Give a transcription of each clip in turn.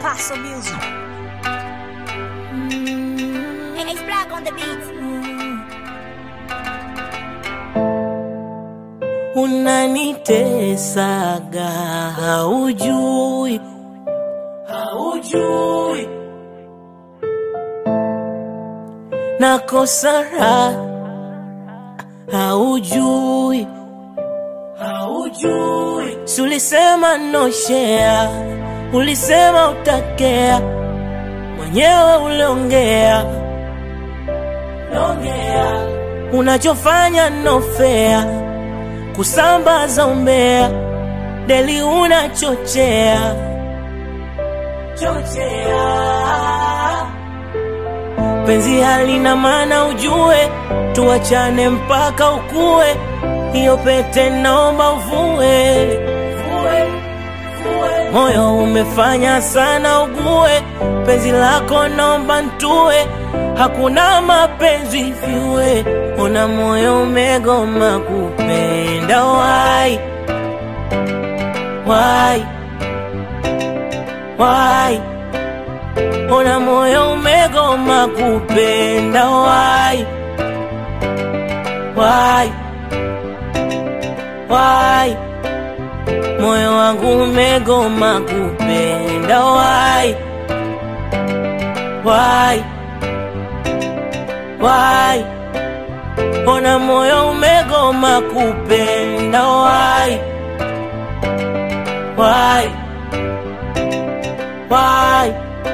Paso Music. Hey, it's Black on the beat. unanitesaga haujui haujui nakosa raha haujui haujui si ulisema noshea ulisema utakea mwenyewe uliongea longea unachofanya nofea kusambaza umbea deli unachochea chochea penzi halina maana ujue tuachane mpaka ukue hiyo pete naomba uvue Vue, vue. moyo umefanya sana ugue penzi lako naomba ntue hakuna mapenzi vyue una moyo umegoma kupenda wai wai wai una moyo umegoma kupenda wai wai wai moyo wangu umegoma kupenda wai wai wai ona moyo umegoma kupenda wai wai wai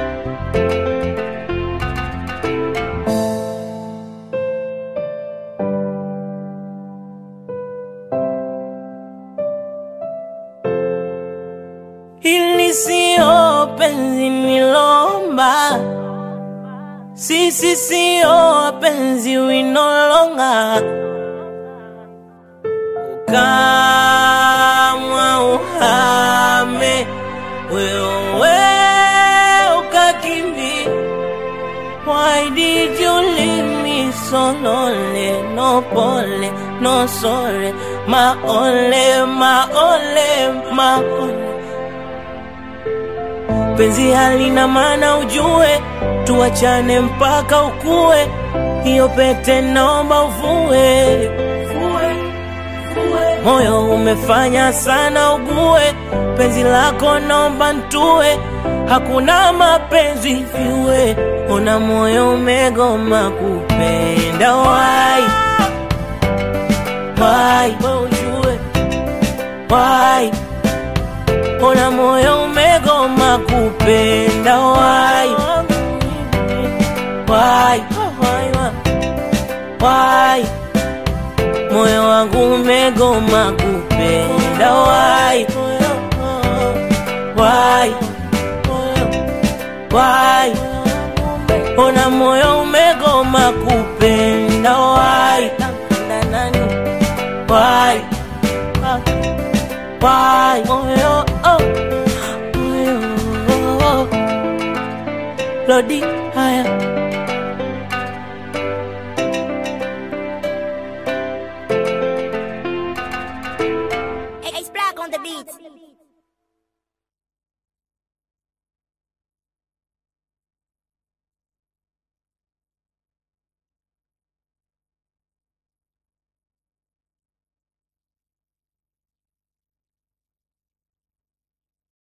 Hili sio penzi nilomba, sisi sio wapenzi winolonga. Ukamwa uhame wewe ukakimbi. Why did you leave me so lonely? No pole, no sorry, my only, my only, my only penzi halina maana ujue tuachane mpaka ukue hiyo pete naomba uvue moyo umefanya sana ugue penzi lako naomba ntue hakuna mapenzi vyue una moyo umegoma kupenda wai wai ujue wai Ona moyo umegoma kupenda wai wai wai moyo wangu umegoma kupenda wai wai wai ona moyo umegoma kupenda wai wai why moyo oh moyo oh. Lodi haya